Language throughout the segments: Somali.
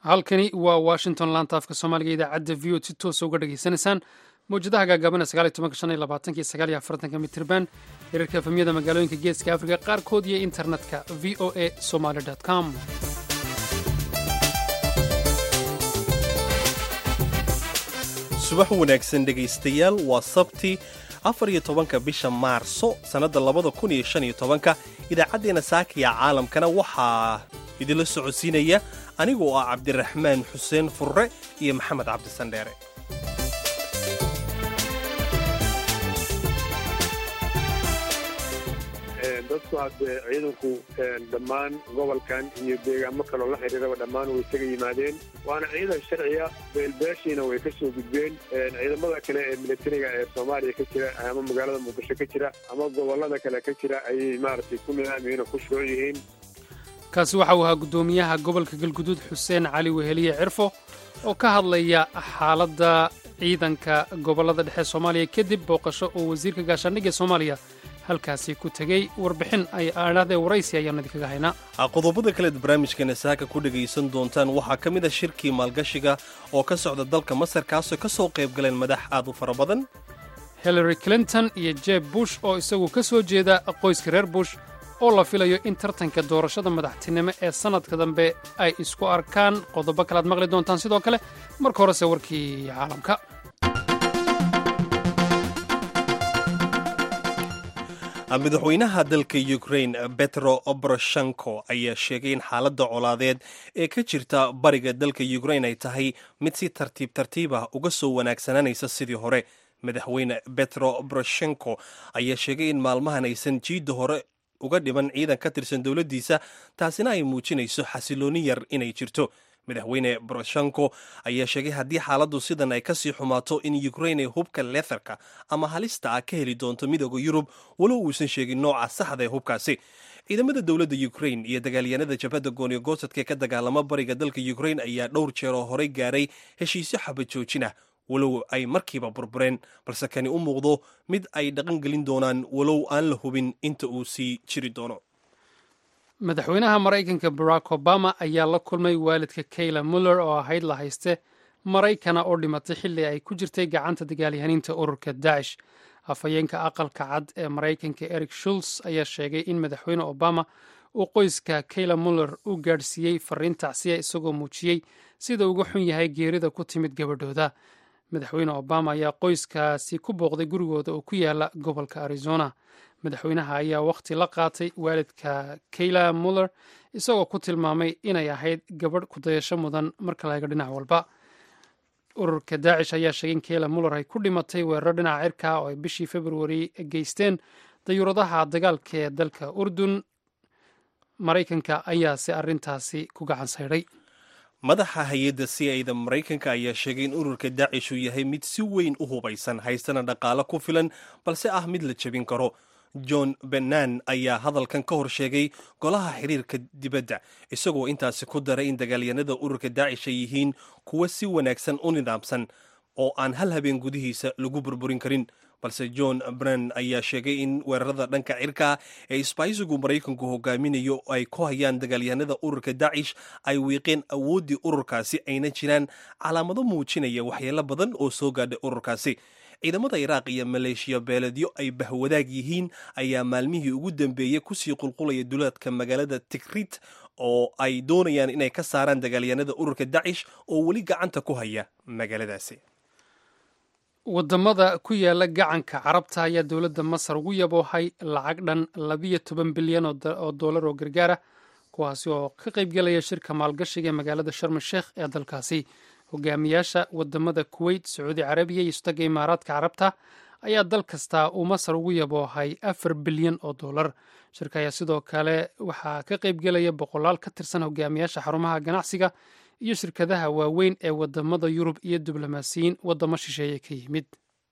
halkani waa washington laanta afka soomaaliga idaacadda v o si toosa uga dhegaysanaysaan mawjadaha gaagabana sagaal iyo tobanka shan iyo labaatanka iyo sagaal iyo afartanka mitirban hirarka efemyada magaalooyinka geeska afrika qaarkood iyo internetka v o a somaly com subax wanaagsan dhegaystayaal waa sabti afar iyo tobanka bisha maarso sannadda labada kun iyo shan iyo tobanka idaacaddeenna saakiya caalamkana waxaa idinla socodsiinaya anigoo ah cabdiraxmaan xuseen furre iyo maxamed cabdisandheere dadku hadde ciidanku dhammaan gobolkan iyo deegaamo kaloo la xidhiiraba dhammaan way isaga yimaadeen waana ciidan sharciya beelbeeshiina way ka soo gudbeen ciidamada kale ee militariga ee soomaaliya ka jira ama magaalada muqdisho ka jira ama gobolada kale ka jira ayay maaragtay ku nidaamiyiin oo ku shuruuc yihiin kaasi waxa uu ahaa guddoomiyaha gobolka galguduud xuseen cali weheliye cirfo oo ka hadlaya xaaladda ciidanka gobollada dhexe soomaaliya kadib booqasho oo wasiirka gaashaandhigga soomaaliya halkaasi ku tegey warbixin ay aadhahdee waraysi ayaanu idinkaga haynaa qodobada kaleed barnaamijkana saaka ku dhegaysan doontaan waxaa ka mid a shirkii maalgashiga oo ka socda dalka masar kaasoo ka soo qayb galeen madax aad u fara badan hillary clinton iyo jeb bush oo isagu ka soo jeeda qoyska reer bush oo la filayo in tartanka doorashada madaxtinimo ee sannadka dambe ay isku arkaan qodobo kalead maqli doontaan sidoo kale marka horese warkii caalamka madaxweynaha dalka ukrain betro obroshenko ayaa sheegay in xaaladda colaadeed ee ka jirta bariga dalka ukrain ay tahay mid si tartiib tartiib ah uga soo wanaagsananaysa sidii hore madaxweyne betro obroshenko ayaa sheegay in maalmahan aysan jiidda hore uga dhiman ciidan ka tirsan dowladdiisa taasina ay muujinayso xasilooni yar inay jirto madaxweyne boroshenko ayaa sheegay haddii xaaladdu sidan ay kasii xumaato in ukrain ay hubka leetharka ama halista ah ka heli doonto midooda yurub walow uusan sheegin nooca saxda ee hubkaasi ciidamada dowladda ukrain iyo dagaalyahanada jabhadda gooniyo goosadka ee ka dagaalama bariga dalka ukrain ayaa dhowr jeer oo horey gaaray heshiisyo xabad joojin ah walow ay markiiba burbureen balse kani u muuqdo mid ay dhaqan gelin doonaan walow aan la hubin inta uu sii jiri doono madaxweynaha maraykanka barack obama ayaa la kulmay waalidka kayla muller oo ahayd la hayste maraykana oo dhimatay xilli ay ku jirtay gacanta dagaalyahaniinta ururka daacish afhayeenka aqalka cad ee maraykanka eric shuls ayaa sheegay in madaxweyne obama uu qoyska kayla muller u gaadhsiiyey fariin tacsiya isagoo muujiyey sida uga xun yahay geerida ku timid gabadhooda madaxweyne obama ayaa qoyskaasi ku booqday gurigooda oo ku yaala gobolka arizona madaxweynaha ayaa wakhti la qaatay waalidka kayla muller isagoo ku tilmaamay inay ahayd gabadh kudayasho mudan marka laga dhinac walba ururka daacish ayaa sheegay in kayla muller ay ku dhimatay weeraro dhinaca cirka oo ay bishii februari geysteen dayuuradaha dagaalka ee dalka urdun maraykanka ayaase arrintaasi ku gacan saydhay madaxa hay-adda c a da maraykanka ayaa sheegay in ururka daacish uu yahay mid si weyn u hubaysan haystana dhaqaalo ku filan balse ah mid la jebin karo john benan ayaa hadalkan ka hor sheegay golaha xiriirka dibadda isagoo intaasi ku daray in dagaalyanada ururka daacish ay yihiin kuwa si wanaagsan u nidaamsan oo aan hal habeen gudihiisa lagu burburin karin balse john brenn ayaa sheegay in weerarada dhanka cirka ee isbaaysigu maraykanku hogaaminayo ay ku hayaan dagaalyahanada ururka daacish ay wiiqeen awooddii ururkaasi ayna jiraan calaamado muujinaya waxyeelo badan oo soo gaadhay ururkaasi ciidamada iraaq iyo maleeshiya beeledyo ay bahwadaag yihiin ayaa maalmihii ugu dambeeyey kusii qulqulaya duleedka magaalada tigrit oo ay doonayaan inay ka saaraan dagaalyahanada ururka dacish oo weli gacanta ku haya magaaladaasi wadamada ku yaala gacanka carabta ayaa dowladda masar ugu yaboohay lacag dhan labiyo toban bilyan oo dollar oo gargaara kuwaasi oo ka qaybgelaya shirka maalgashiga ee magaalada sharm sheekh ee dalkaasi hogaamiyaasha wadamada kuweyt sacuudi carabiya iyo istaga imaaraadka carabta ayaa dal kastaa uu masar ugu yaboohay afar bilyan oo dollar shirka ayaa sidoo kale waxaa ka qaybgelaya boqolaal ka tirsan hogaamiyaasha xarumaha ganacsiga iyo shirkadaha waaweyn ee wadamada yurub iyo diblomaasiyiin wadamo shisheeye ka yimid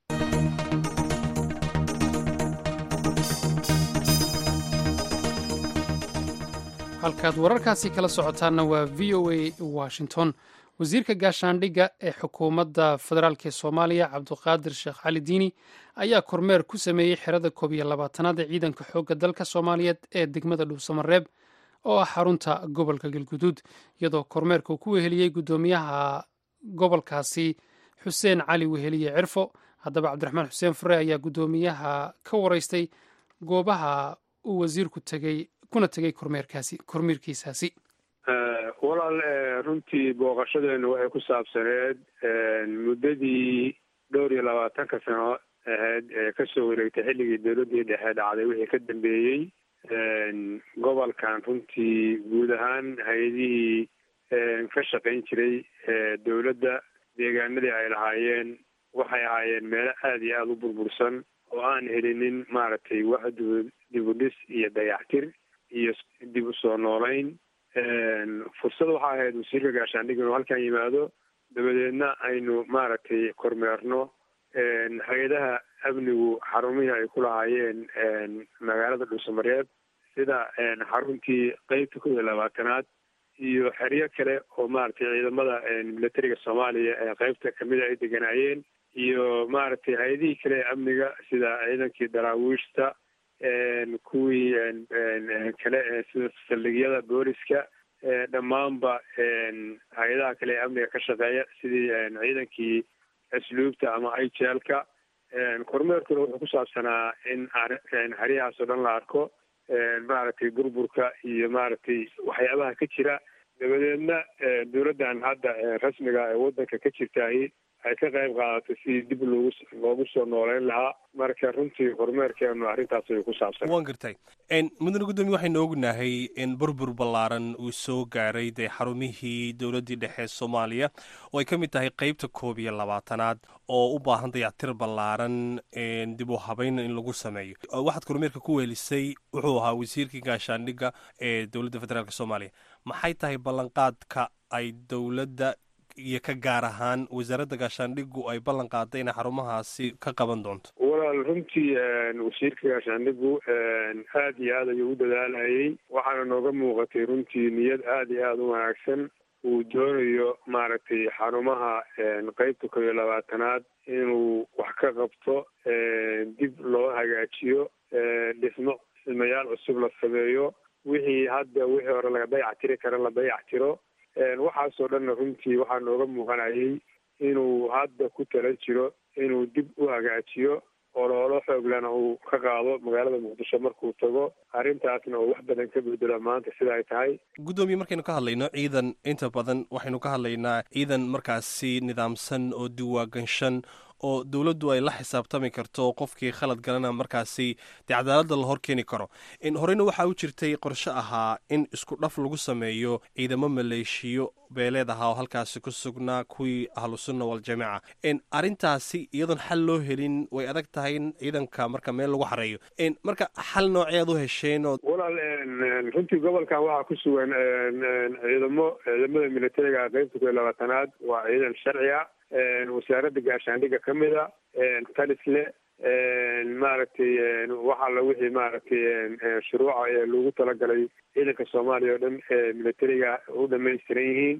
halkaad wararkaasi kala socotaanna waa v o a washington wasiirka gaashaandhigga ee xukuumadda federaalk ee soomaaliya cabduqaadir sheekh cali diini ayaa kormeer ku sameeyey xerada koob iyo labaatanaad ee ciidanka xoogga dalka soomaaliyeed ee degmada dhuusamareeb oo ah xarunta gobolka galguduud iyadoo kormeerka uu ku weheliyey guddoomiyaha gobolkaasi xuseen cali weheliye cirfo haddaba cabdiraxmaan xuseen fure ayaa guddoomiyaha ka waraystay goobaha uu wasiirku tegey kuna tegey kormeerkaasi kormeerkiisaasi walaal runtii booqashadeenu waxay ku saabsaneed muddadii dhowr iyo labaatanka sano ahayd ee kasoo wareegtay xilligii dowladdii dhexe dhacday wixii ka dambeeyey gobolkan runtii guud ahaan hay-adihii ka shaqayn jiray dowladda deegaanadii ay lahaayeen waxay ahaayeen meelo aada iyo aada u burbursan oo aan helinin maaragtay wax dibudhis iyo dayactir iyo dib u soo noolayn fursad waxaa ahayd wasiirka gaashaandhig inuu halkan yimaado dabadeedna aynu maaragtay kormeerno hay-adaha amnigu xarumihii ay ku lahaayeen magaalada dhuusamareeb sida xaruntii qeybta kow iyo labaatanaad iyo xeryo kale oo maaragtay ciidamada militariga soomaaliya ee qeybta kamida ay deganaayeen iyo maaragtay hay-adihii kale ee amniga sida ciidankii daraawiishta kuwii kale sida saldhigyada booliska dhammaanba hay-adaha kale ee amniga ka shaqeeya sidii ciidankii asluubta ama ijelka kormeerkuna wuxuu ku saabsanaa in xeryahaas oo dhan la arko maaragtay burburka iyo maaragtay waxyaabaha ka jira dabadeedna dowladdan hadda rasmiga ee waddanka ka jirtaahi ay ka qayb qaadato sidii dib loogu loogu soo nooleyn lahaa marka runtii horumeerkeenu arrintaas ay ku saabsan waan gartay mudane guddoomiye waxaynu ognahay in burbur ballaaran uu soo gaaray dee xarumihii dowladdii dhexe soomaaliya oo ay ka mid tahay qeybta koob iyo labaatanaad oo u baahan dayactir ballaaran dib u habeyn in lagu sameeyo waxaad kormeerka ku weelisay wuxuu ahaa wasiirkii gaashaandhigga ee dowladda federaalk soomaaliya maxay tahay ballanqaadka ay dowladda iyo ka gaar ahaan wasaaradda gaashaandhigu ay ballan qaaday inay xarumahaasi ka qaban doonto walaal runtii wasiirka gaashaandhigu aada iyo aad ayuu u dadaalayay waxaana nooga muuqatay runtii niyad aada iyo aada u wanaagsan uu doonayo maaragtay xarumaha qeybta kow iyo labaatanaad inuu wax ka qabto dib loo hagaajiyo dhismo dhismayaal cusub la sameeyo wixii hadda wixii hore laga dayac tiri kara la dayac tiro waxaasoo dhanna runtii waxaa nooga muuqanayay inuu hadda ku tala jiro inuu dib u hagaajiyo oloolo xooglana uu ka qaado magaalada muqdisho markuu tago arrintaasna uu wax badan ka bedelo maanta sida ay tahay guddoomiye markaynu ka hadlayno ciidan inta badan waxaynu ka hadlaynaa ciidan markaasi nidaamsan oo diwaaganshan oo dowladdu ay la xisaabtami karto qofkii khalad galana markaasi dee cadaaladda la hor keeni karo horeyna waxaa u jirtay qorshe ahaa in isku dhaf lagu sameeyo ciidamo maleeshiyo beeleed ahaa oo halkaasi ku sugnaa kuwii ahlusunna waljamaaca arrintaasi iyadoon xal loo helin way adag tahay in ciidanka marka meel lagu xareeyo marka xal nooceed u hesheen oo walaal runtii gobolkan waxaa ku sugan ciidamo ciidamada militariga qeybta kow iyo labaatanaad waa ciidan sharciga wasaaradda gaashaandhigga ka mida talisle maaragtay waxa la wixii maaragtay shuruuca ee lagu talagalay ciidanka soomaaliya oo dhan ee militariga u dhamaystiran yihiin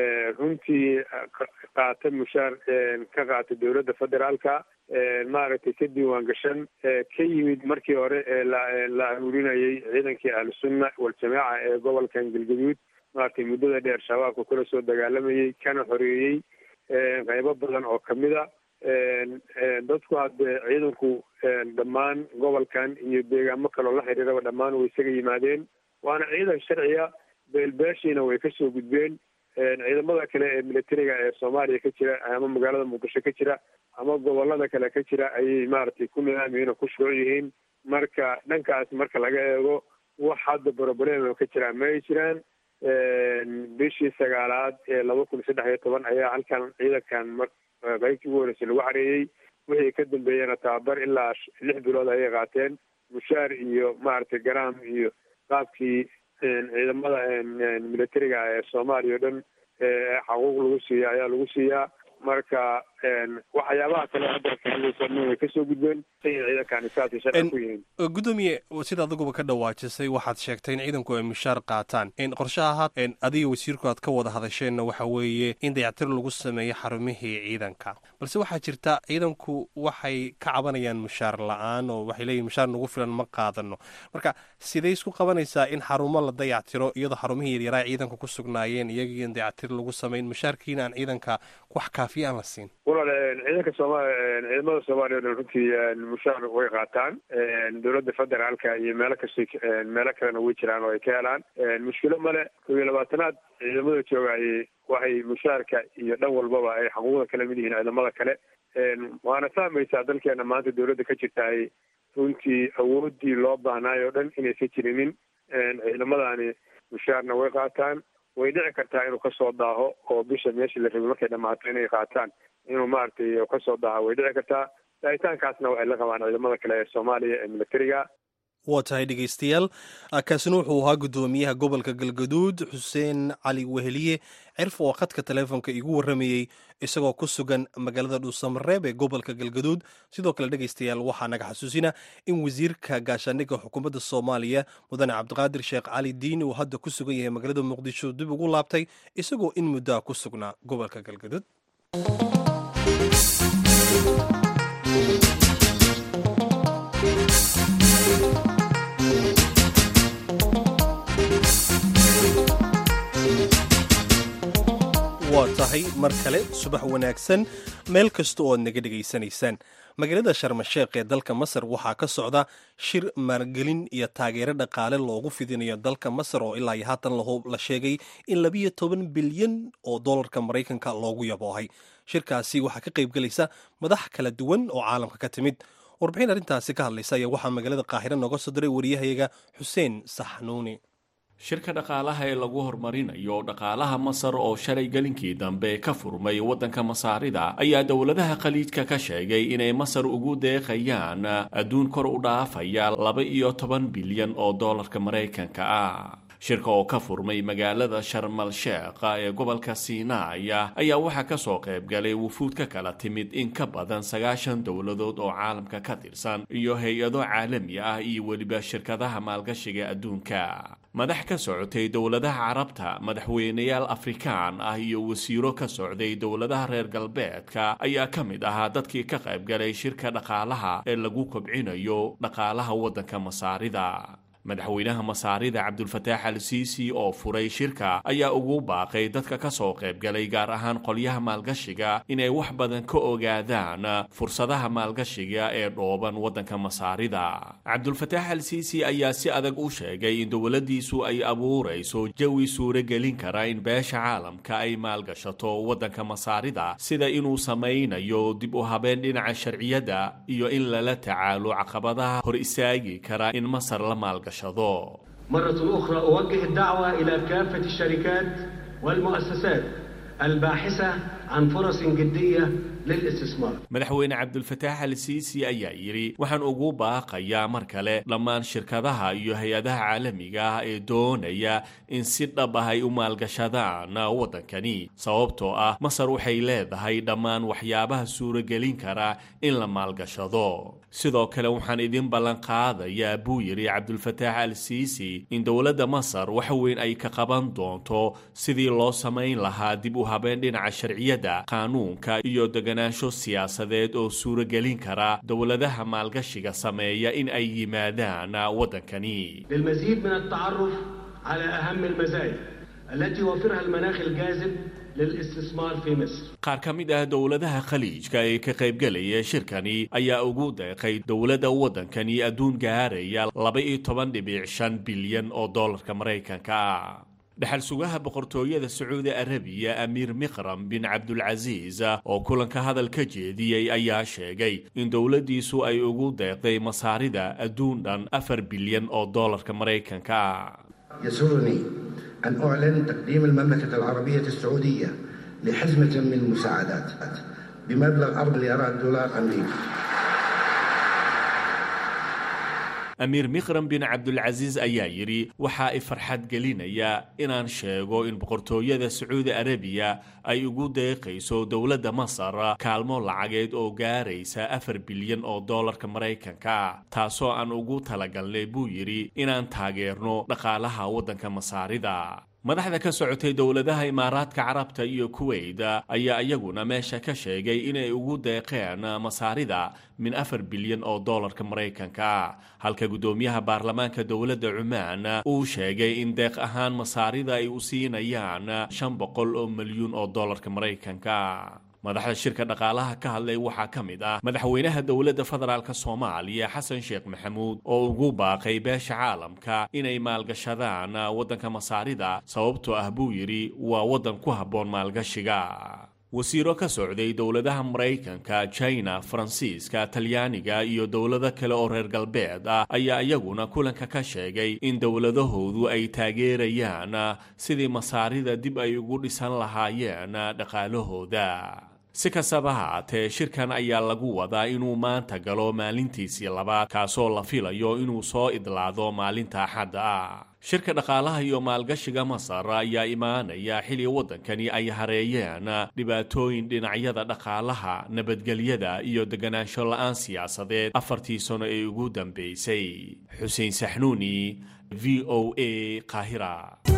runtii qaata mushaar ka qaata dowladda federaalka maaragtay ka diiwaan gashan ka yimid markii hore ee la aruurinayay ciidankii ahlusunna waljamaaca ee gobolkan galgaduud maaragtay muddada dheer shabaabka kula soo dagaalamayay kana xoreeyey qaybo badan oo kamid a dadku hadde ciidanku dhammaan gobolkan iyo deegaamo kaloo la xiriiraba dhammaan way isaga yimaadeen waana ciidan sharciya beelbeeshiina way kasoo gudbeen ciidamada kale ee militariga ee soomaaliya ka jira ama magaalada muqdisho ka jira ama gobolada kale ka jira ayay maaragtay ku nidaamyihiin oo ku shuruuc yihiin marka dhankaas marka laga eego wax hadda broblem ka jiraa ma ay jiraan bishii sagaalaad ee laba kun saddex iyo toban ayaa halkan ciidankan mar qaybtii ugu horeysay lagu xareeyey wixii ka dambeeyena tababar ilaa lix bilood ayay qaateen mushaar iyo maaragtay garaam iyo qaabkii ciidamada militariga ee soomaaliya o dhan xaquuq lagu siiya ayaa lagu siiyaa marka waxyaabaha kale hadda kahadlaysan way kasoo gudbeen say ciidankaani saasay sharci ku yihiin gudoomiye sida adiguba ka dhawaajisay waxaad sheegtay in ciidanku ay mushaar qaataan qorshaha adiga wasiirku aad ka wada hadasheenna waxa weeye in dayactir lagu sameeyo xarumihii ciidanka balse waxaa jirta ciidanku waxay ka cabanayaan mushaar la-aan oo waxay leeyihin mushaar nagu filan ma qaadano marka siday isku qabanaysaa in xarumo la dayactiro iyadoo xarumihii yaryaraa ciidanka ku sugnaayeen iyagii in dayactir lagu samayn mushaarkiina aan ciidanka wax kaafiya aan la siin walaal ciidanka sooma ciidamada soomaaliya o dhan runtii mushaar way qaataan dowladda federaalka iyo meelo kasta meelo kalena way jiraan oo ay ka helaan mushkilo male kow iyo labaatanaad ciidamada joogayay waxay mushaarka iyo dhan walbaba ay xuquuqda kala mid yihiin ciidamada kale waana fahmaysaa dalkeena maanta dowladda ka jirtaay runtii awoodii loo baahnaay oo dhan inaysa jirinin ciidamadaani mushaarna way qaataan way dhici kartaa inuu kasoo daaho oo bisha meeshii la rabay markay dhamaato inay qaataan inuu maaragtay kasoo daaho way dhici kartaa daahitaankaasna waxay la qabaan ciidamada kale ee soomaaliya ee militariga waa tahay dhegaystayaal kaasina wuxuu ahaa guddoomiyaha gobolka galgaduud xuseen cali weheliye cirf oo khadka taleefonka igu warramayey isagoo ku sugan magaalada dhuusamareeb ee gobolka galgaduud sidoo kale dhegaystayaal waxaa naga xasuusina in wasiirka gaashaandhigga xukuumadda soomaaliya mudane cabdiqaadir sheekh cali diin uu hadda ku sugan yahay magaalada muqdisho dib ugu laabtay isagoo in muddaa ku sugnaa gobolka galgaduud waa tahay mar kale subax wanaagsan meel kasta oo aad naga dhegaysanaysaan magaalada sharmasheekh ee dalka masar waxaa ka socda shir maalgelin iyo taageero dhaqaale loogu fidinayo dalka masar oo ilaa iyo haatan la sheegay in labiyo toban bilyan oo dollarka maraykanka loogu yaboohay shirkaasi waxaa ka qaybgelaysa madax kala duwan oo caalamka ka timid warbixin arrintaasi ka hadlaysa ayaa waxaa magaalada qaahiro nooga soo diray wariyahayaga xuseen saxnuuni shirka dhaqaalaha ee lagu horumarinayo dhaqaalaha masar oo shalay gelinkii dambe ka furmay waddanka masaarida ayaa dowladaha khaliijka ka sheegay inay masar ugu deeqayaan adduun kor u dhaafaya laba iyo toban bilyan oo dollarka maraykanka ah shirka oo ka furmay magaalada sharmal sheekh ee gobolka siinaaya ayaa waxaa ka soo qaybgalay wufuud ka kala timid in ka badan sagaashan dowladood oo caalamka ka tirsan iyo hay-ado caalami ah iyo weliba shirkadaha maalgashiga adduunka madax ka socotay dowladaha carabta madaxweyneyaal afrikaan ah iyo wasiiro ka socday dowladaha reer galbeedka ayaa ka mid ahaa dadkii ka qaybgalay shirka dhaqaalaha ee lagu kobcinayo dhaqaalaha waddanka masaarida madaxweynaha masaarida cabdulfataax al siisi oo furay shirka ayaa ugu baaqay dadka ka soo qaybgalay gaar ahaan qolyaha maalgashiga inay wax badan ka ogaadaan fursadaha maalgashiga ee dhooban waddanka masaarida cabdulfataax al siisi ayaa si adag u sheegay in dowladdiisu ay abuurayso jawi suuragelin kara in beesha caalamka ay maalgashato waddanka masaarida sida inuu samaynayo dib u habeen dhinaca sharciyadda iyo in lala tacaalo caqabadaha hor istaagi kara in masar la maalgasho مرة أخرى أوجه الدعوة إلى كافة الشركات والمؤسسات الباحثة عن فرص جدية للاستثمار madaxweyne cabdulfataax al siisi ayaa yidhi waxaan ugu baaqayaa mar kale dhammaan shirkadaha iyo hay-adaha caalamiga ah ee doonaya in si dhab ah ay u maalgashadaan waddankani sababtoo ah masar waxay leedahay dhammaan waxyaabaha suuragelin kara in la maalgashado sidoo kale waxaan idin ballanqaadayaa buu yidhi cabdulfataax al siisi in dowladda masar wax weyn ay ka qaban doonto sidii loo samayn lahaa dib u habeen dhinaca sharciyadda qaanuunka iyo deganaansho siyaasadeed oo suuragelin kara dowladaha maalgashiga sameeya in ay yimaadaan waddankani للمزيد من التعرف على أهم المزايا التي يوفرها المناخ الجاذب للاستثمار في مصر qaar ka mid ah dowladaha khaliijka ee ka qaybgelaya shirkani ayaa ugu deeqay dowladda waddankani adduun gaaraya laba-iyo toban dhibic shan bilyan oo dollarka maraykanka ah dhexal sugaha boqortooyada sacuudi arabiya amiir miqram bin cabdulcasiis oo kulanka hadal ka jeediyey ayaa sheegay in dowladdiisu ay ugu deeqday masaarida adduun dhan afar bilyan oo dollarka maraykanka ah يسرني أن أعلن تقديم المملكة العربية السعودية لحزمة من المساعدات بمبلغ 4 مليارات دولار أمريكي amiir mikhram bin cabdulcasiis ayaa yidhi waxa ay farxad gelinaya inaan sheego in boqortooyada sacuudi arabiya ay ugu deeqayso dowladda masar kaalmo lacageed oo gaaraysa afar bilyan oo doolarka maraykanka taasoo aan ugu talagalnay buu yidhi inaan taageerno dhaqaalaha waddanka masaarida madaxda ka socotay dowladaha imaaraadka carabta iyo kuweyt ayaa iyaguna meesha ka sheegay inay ugu deeqeen masaarida min afar bilyan oo doolarka maraykanka halka guddoomiyaha baarlamaanka dowladda cumaan uu sheegay in deeq ahaan masaarida ay u siinayaan shan boqol oo milyuun oo doolarka maraykanka madaxda shirka dhaqaalaha ka hadlay waxaa ka mid ah madaxweynaha dowladda federaalk soomaaliya xasan sheekh maxamuud oo ugu baaqay beesha caalamka inay maalgashadaan waddanka masaarida sababtoo ah buu yidhi waa waddan ku habboon maalgashiga wasiiro ka socday dowladaha maraykanka china faransiiska talyaaniga iyo dowlado kale oo reer galbeed ah ayaa iyaguna kulanka ka sheegay in dowladahoodu ay taageerayaan sidii masaarida dib ay ugu dhisan lahaayeen dhaqaalahooda si kastaba haatee shirkan ayaa lagu wadaa inuu maanta galo maalintiisii labaad kaasoo la filayo inuu soo idlaado maalinta axadda ah shirka dhaqaalaha iyo maalgashiga masar ayaa imaanaya xili waddankani ay hareeyeen dhibaatooyin dhinacyada dhaqaalaha nabadgelyada iyo deganaansho la-aan siyaasadeed afartii sano ee ugu dambeysay xuseen saxnuuni v o a qaahira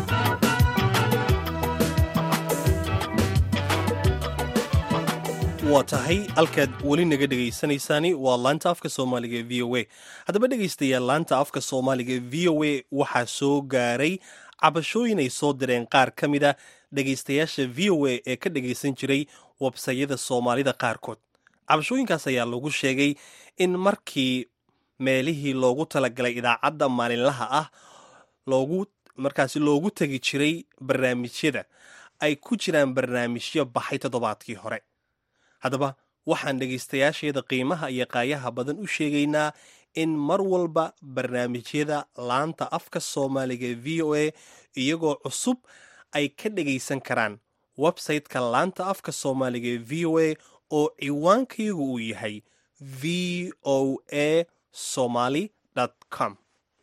waa tahay halkaad weli naga dhegaysanaysaani waa laanta afka soomaaliga ee v o a haddaba dhegaystayaal laanta afka soomaaliga ee v o a waxaa soo gaaray cabashooyin ay soo direen qaar ka mid a dhegaystayaasha v o a ee ka dhegaysan jiray websayada soomaalida qaarkood cabashooyinkaas ayaa lagu sheegay in markii meelihii loogu talagalay idaacadda maalinlaha ah loogu markaasi loogu tegi jiray barnaamijyada ay ku jiraan barnaamijyo baxay toddobaadkii hore haddaba waxaan dhegaystayaasheeda qiimaha iyo qaayaha badan u sheegaynaa in mar walba barnaamijyada laanta afka soomaaliga ee v o a iyagoo cusub ay ka dhegaysan karaan website-ka laanta afka soomaaliga ee v o a oo ciwaankayagu uu yahay v o a somaly com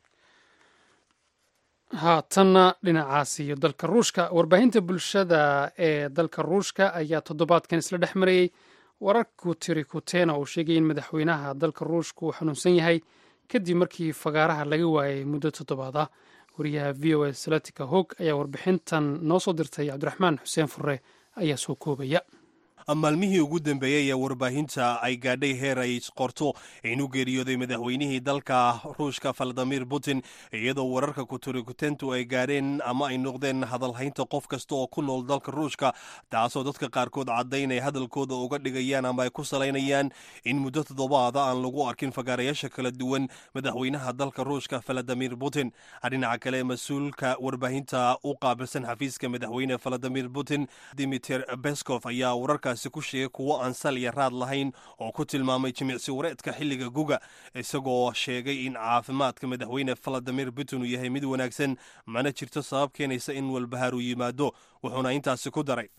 haatanna dhinacaas iyo dalka ruushka warbaahinta bulshada ee dalka ruushka ayaa toddobaadkan isla dhex marayey wararku tiri kutena uu sheegay in madaxweynaha dalka ruushka uu xanuunsan yahay kadib markii fagaaraha laga waayay muddo toddobaad ah wariyaha v o a salatika hog ayaa warbixintan noo soo dirtay cabdiraxmaan xuseen furre ayaa soo koobaya maalmihii ugu dambeeyey ee warbaahinta ay gaadhay heer ay qorto inuu geeriyooday madaxweynihii dalka ruushka valadimir putin iyadoo wararka kuturikutentu ay gaadheen ama ay noqdeen hadalhaynta qof kasta oo ku nool dalka ruushka taasoo dadka qaarkood caddayn ay hadalkooda uga dhigayaan ama ay ku salaynayaan in muddo toddobaada aan lagu arkin fagaarayaasha kala duwan madaxweynaha dalka ruushka valadimir putin dhinaca kale mas-uulka warbaahinta u qaabilsan xafiiska madaxweyne valadimir putin dimiter beskov ayaa wararkaasi ku sheegay kuwo aan sal iyo raad lahayn oo ku tilmaamay jimicsi wareedka xilliga guga isagoo sheegay in caafimaadka madaxweyne valadimir putin uu yahay mid wanaagsan mana jirto sabab keenaysa in walbahaar uu yimaado wuxuuna intaasi ku daray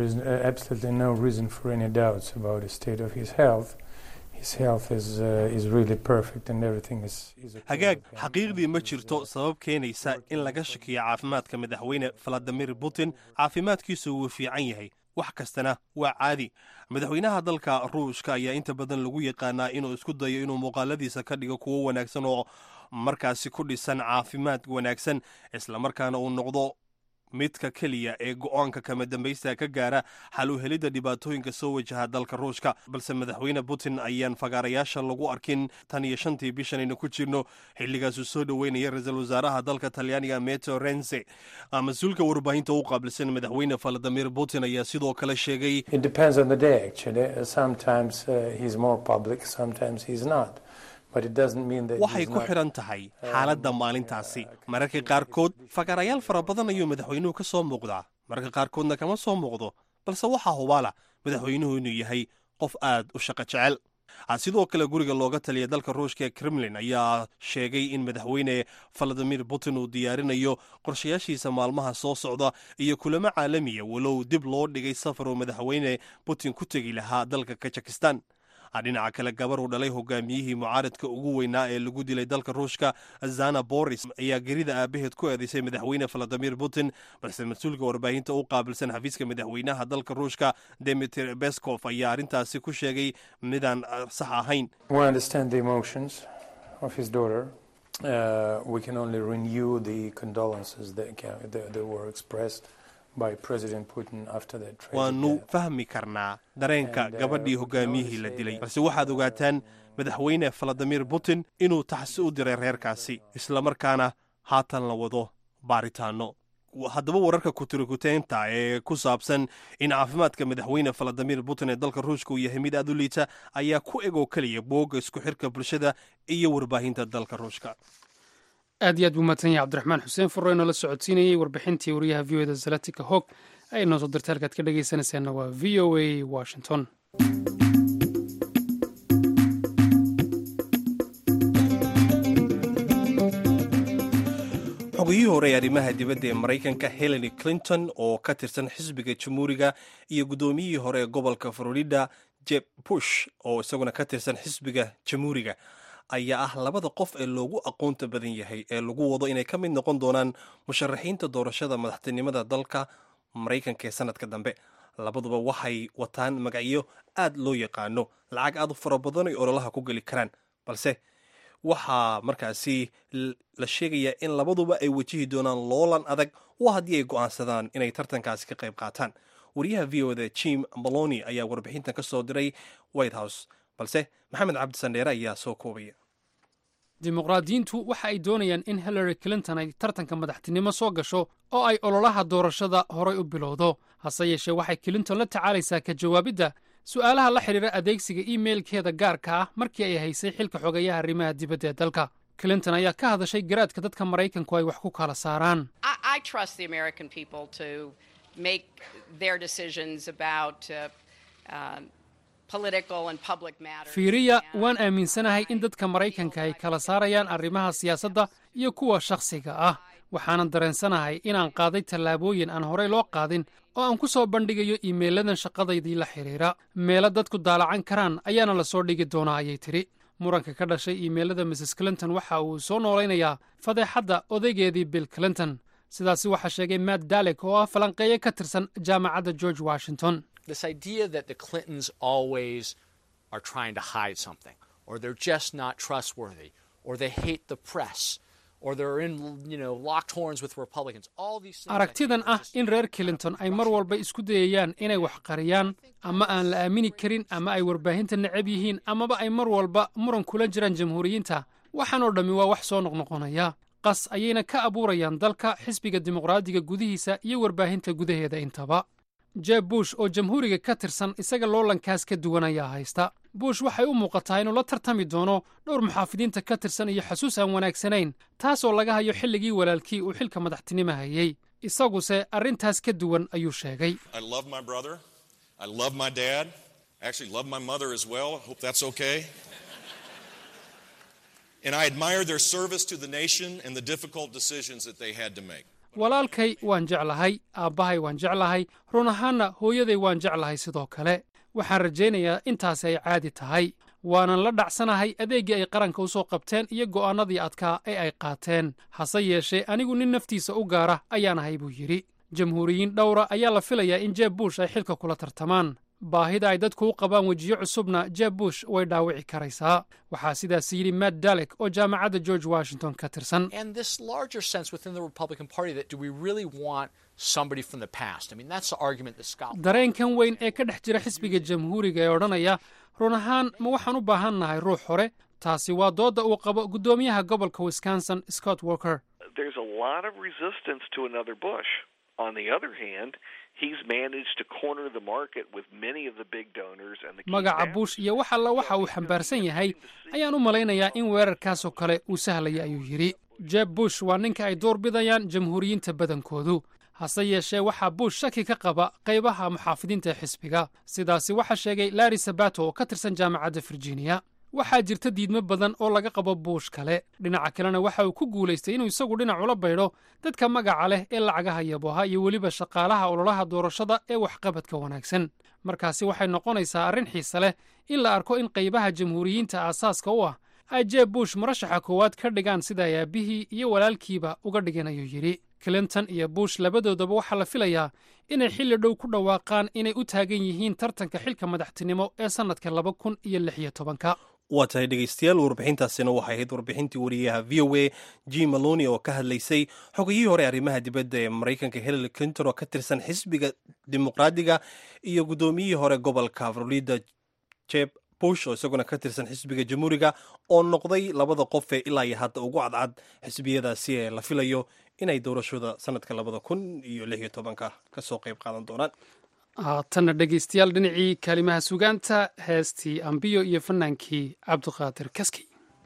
hagaag xaqiiqdii ma jirto sabab keenaysa in laga shakiyo caafimaadka madaxweyne valadimir putin caafimaadkiisu wuu fiican yahay wax kastana waa caadi madaxweynaha dalka ruushka ayaa inta badan lagu yaqaanaa inuu isku dayo inuu muuqaaladiisa ka dhigo kuwo wanaagsan oo markaasi ku dhisan caafimaad wanaagsan islamarkaana uu noqdo midka keliya ee go-aanka kama dambaysta ka gaara xal u helidda dhibaatooyinka soo wajaha dalka ruushka balse madaxweyne putin ayaan fagaarayaasha lagu arkin tan iyo shantii bishan aynu ku jirno xilligaasuu soo dhoweynaya ra-iisul wasaaraha dalka talyaaniga meto rense mas-uulka warbaahinta u qaabilsan madaxweyne valadimir putin ayaa sidoo kale sheegay waxay ku xidhan tahay xaaladda maalintaasi mararka qaarkood fagaarayaal fara badan ayuu madaxweynuhu ka soo muuqdaa mararka qaarkoodna kama soo muuqdo balse waxaa hubaala madaxweynuhu inuu yahay qof aad u shaqo jecel sidoo kale guriga looga taliya dalka ruushka ee kremlin ayaa sheegay in madaxweyne valadimir putin uu diyaarinayo qorshayaashiisa maalmaha soo socda iyo kulamo caalamiya walow dib loo dhigay safar uu madaxweyne putin ku tegi lahaa dalka kazakistan dhinaca kale gabar uu dhalay hogaamiyihii mucaaradka ugu weynaa ee lagu dilay dalka ruushka zana boris ayaa gerida aabaheed ku eedeysay madaxweyne valadimir putin balse mas-uulka warbaahinta u qaabilsan xafiiska madaxweynaha dalka ruushka demitr beskov ayaa arrintaasi ku sheegay midaan sax ahayn Uh, we can only renew the condolences that, can, that, that were expressed by President Putin after that tragic waanu death. fahmi karnaa dareenka And, uh, gabadhii we can hogaamiyihii only la say dilay that- balse waxaad ogaataan madaxweyne valadimir putin inuu taxsi u diray reerkaasi islamarkaana haatan la wado baaritaano haddaba wararka kutirikuteynta ee ku saabsan in caafimaadka madaxweyne valadimir putin ee dalka ruushka uu yahay mid aad u liita ayaa ku eg oo keliya boogga isku xirka bulshada iyo warbaahinta dalka ruushka aad iyo aad buu mahadsan yahay cabdiraxmaan xuseen furre inoo la socodsiinayey warbixintii wariyaha v o da zalatika hog ay noo soo dirtay halkaad ka dhegaysanaysaanna waa v o a washington xogiyihii hore ee arrimaha dibadda ee maraykanka hillary clinton oo ka tirsan xisbiga jamhuuriga iyo guddoomiyihii hore ee gobolka florida jeb bush oo isaguna ka tirsan xisbiga jamhuuriga ayaa ah labada qof ee loogu aqoonta badan yahay ee lagu wado inay ka mid noqon doonaan musharaxiinta doorashada madaxtinimada dalka maraykanka ee sanadka dambe labaduba waxay wataan magacyo aad loo yaqaano lacag aad u fara badan ay ololaha ku geli karaan balse waxaa markaasi l- la sheegayaa in labaduba ay wajihi doonaan loolan adag oo haddii ay go'aansadaan inay tartankaasi ka qayb qaataan wariyaha v o da jim maloni ayaa warbixintan ka soo diray white house balse maxamed cabdi sandheere ayaa soo koobaya dimuqraadiyiintu waxa ay doonayaan in hillary clinton ay tartanka madaxtinimo soo gasho oo ay ololaha doorashada horay u bilowdo hase yeeshee waxay clinton la tacaalaysaa ka jawaabidda su'aalaha la xidhiira adeegsiga iimeylkeeda gaarka ah markii ay haysay xilka xogeeyaha arrimaha dibadda ee dalka clinton ayaa ka hadashay garaadka dadka maraykanku ay wax ku kala saaraan I, I trust the American people to make their decisions about uh, um, political and public matters. fiiriya And waan aaminsanahay in dadka maraykanka ay kala saarayaan arrimaha siyaasadda iyo kuwa shakhsiga ah waxaanan dareensanahay inaan qaaday tallaabooyin aan horey loo qaadin oo aan ku soo bandhigayo iimeyladan shaqadaydii la xidhiira meelo dadku daalacan karaan ayaana la soo dhigi doonaa ayay tidhi muranka ka dhashay iimeylada mrs clinton waxa uu soo noolaynayaa fadeexadda odaygeedii bill clinton sidaasi waxaa sheegay matt dalek oo ah falanqeeye ka tirsan jaamacadda george washington this idea that the Clintons always are trying to hide something, or they're just not trustworthy, or they hate the press, or they're in, you know, locked horns with Republicans. All these things. I think aragtidan are ah just in reer clinton ay mar walba isku dayayaan inay wax qariyaan ama aan la aamini karin ama ay warbaahinta necab yihiin amaba ay mar walba muran kula jiraan jamhuuriyiinta waxaan oo dhammi waa wax soo noqnoqonaya qas ayayna ka abuurayaan dalka xisbiga dimuqraadiga gudihiisa iyo warbaahinta gudaheeda intaba jeb bush oo jamhuuriga ka tirsan isaga loolankaas ka duwan ayaa haysta bush waxay u muuqataa inuu la tartami doono dhowr muxaafidiinta ka tirsan iyo xasuus aan wanaagsanayn taasoo laga hayo xilligii walaalkii uu xilka madaxtinimo hayey isaguse arrintaas ka duwan ayuu sheegay I love my brother. I love my dad. I actually love my mother as well. I hope that's okay. And I admire their service to the nation and the difficult decisions that they had to make. walaalkay waan jeclahay aabbahay waan jeclahay run ahaanna hooyaday waan jeclahay sidoo kale waxaan rajaynayaa intaasi ay caadi tahay waanan la dhacsanahay adeeggii ay qaranka u soo qabteen iyo go'aannadii adkaa ee ay qaateen hase yeeshee anigu nin naftiisa u gaara ayaan ahay buu yidhi jamhuuriyiin dhowra ayaa la filayaa in jeb bush ay xilka kula tartamaan baahida ay dadku u qabaan wejiyo cusubna jeb bush way dhaawici karaysaa waxaa sidaas yidhi matt dalek oo jaamacadda george washington ka tirsan And this larger sense within the Republican Party that do we really want somebody from the past? I mean, that's the argument that Scott. dareenkan weyn ee ka dhex jira xisbiga jamhuuriga ee odhanaya run ahaan ma waxaan u baahan nahay ruux hore taasi waa doodda uu qabo guddoomiyaha gobolka wisconsin scott walker there's a lot of resistance to another Bush. On the other hand, he's managed to corner the market with many of the big donors and the key magaca backers. bush iyo wax alla waxa uu xambaarsan yahay ayaan u malaynayaa in weerarkaasoo kale uu sahlaya ayuu yidhi jeb bush waa ninka ay door bidayaan jamhuuriyiinta badankoodu hase yeeshee waxaa bush shaki ka qaba qaybaha muxaafidiinta ee xisbiga sidaasi waxaa sheegay larry sabato oo ka tirsan jaamacadda virginia waxaa jirta diidmo badan oo laga qabo buush kale dhinaca kalena waxa uu ku guulaystay inuu isagu dhinac ula baydho dadka magaca leh ee lacagaha yaboha iyo weliba shaqaalaha ololaha doorashada ee waxqabadka wanaagsan markaasi waxay noqonaysaa arrin xiise leh in la arko in qaybaha jamhuuriyiinta aasaaska u ah ay jeeb bush murashaxa koowaad ka dhigaan sida ay aabbihii iyo walaalkiiba uga dhigeen ayuu yidhi clinton iyo bush labadoodaba waxaa la filayaa inay xilli dhow ku dhawaaqaan inay u taagan yihiin tartanka xilka madaxtinimo ee sannadka laba kun iyo lix iyo tobanka waa tahay dhegaystayaal warbixintaasina waxay ahayd warbixintii wariyaha v o a g maloni oo ka hadlaysay xogayihii hore arrimaha dibadda ee maraykanka hillary clinton oo ka tirsan xisbiga dimuqraadiga iyo guddoomiyihii hore gobolka florida jeb bush oo isaguna ka tirsan xisbiga jamhuuriga oo noqday labada qof ee ilaa iyo hadda ugu cadcad xisbiyadaasi ee la filayo inay doorashada sanadka labada kun iyo lix iyo tobanka kasoo qayb qaadan doonaan haatanna dhegaystayaal dhinacii kaalimaha sugaanta heestii ambiyo iyo fannaankii cabdiqaadir kaski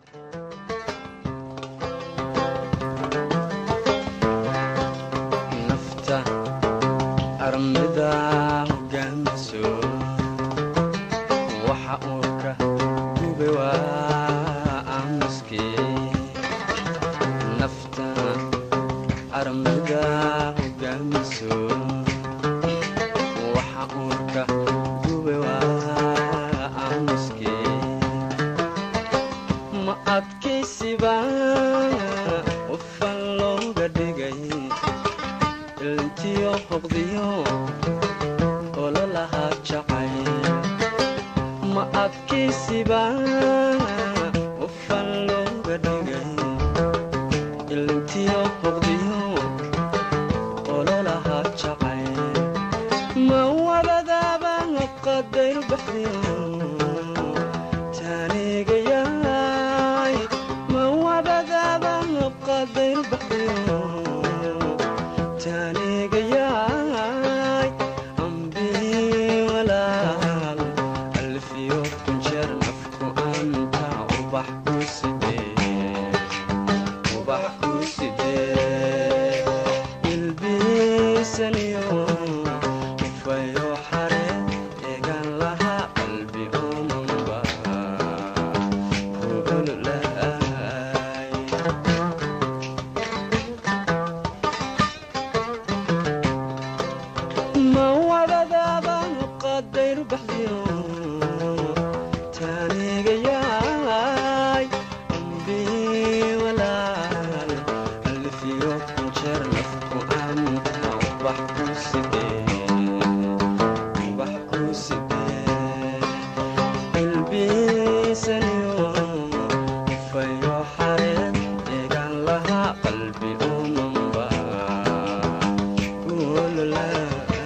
nafta armida hogaamiso waxa uu ka gube waa aamuskii nafta armida hogaamiso waxa uu ka gube waa aamuskii ma adkaysiba qofan looga dhigay ilntiyo hoqdiyo ololahaa jacay ma adkaysiba qofan looga dhigay ilntiyo hoqdiyo ololahaa jacay ma wabadaaba qadayr baxdiyo taanigayaay ma wabadaaba qadayr baxdiyo taanigayaay ambii walaal alfiyo kunjeer nafku anta ubax ku sidee ubax ku sidee ilbiisaniyo ufayo xare eegan lahaa qalbi omanba kuululaay ma wadadaaba qadayr baxdiyo taanigayaay ambii walaal alfiyo kunjeer nafku anta ubax ku sidee ubax ku sidee ilbiisaniyo ufayo xareed eegan lahaa qalbi omanba kuululaay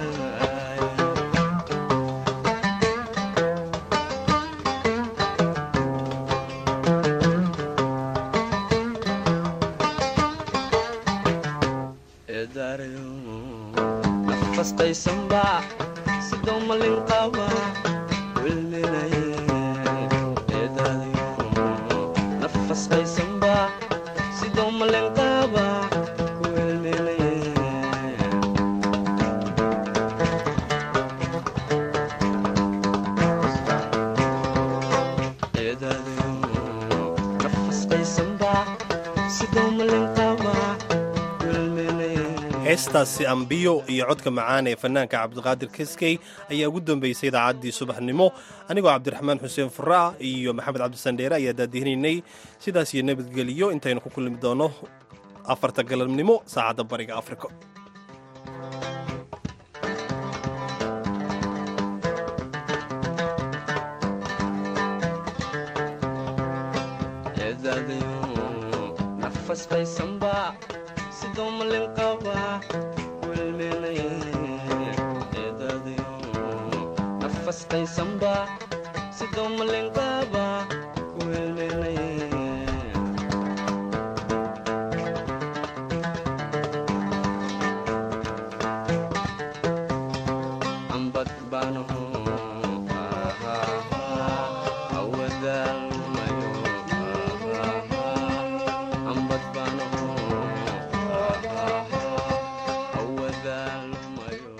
eedaarayo nafastaysanba sidoo malin qaba wilminaye eedaadayo nafastaysanba sidoo malin qaba wilminaye eedaadayo nafastaysanba sidoo malin qaba wilminaye heestaasi ambiyo iyo codka macaan ee fanaanka cabdiqaadir kiskey ayaa ugu dambeysay idaacaddii subaxnimo anigoo cabdiraxmaan xuseen furaah iyo maxamed cabdisandheere ayaa daadihinaynay sidaas iyo nabadgeliyo intaynu ku kulmi doono afarta galabnimo saacadda bariga afrika eedaadayo nafastaysanba sidoo malin qaba wilminaye eedaadayo nafastaysanba sidoo malin qaba wilminaye ambad baanaho awadaalmayo ambad baanaho awadaalmayo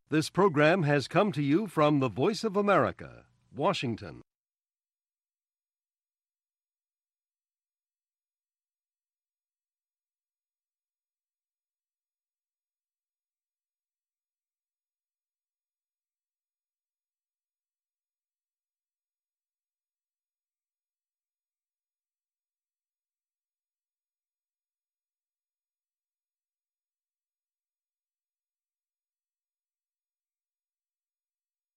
This program has come to you from the Voice of America, Washington.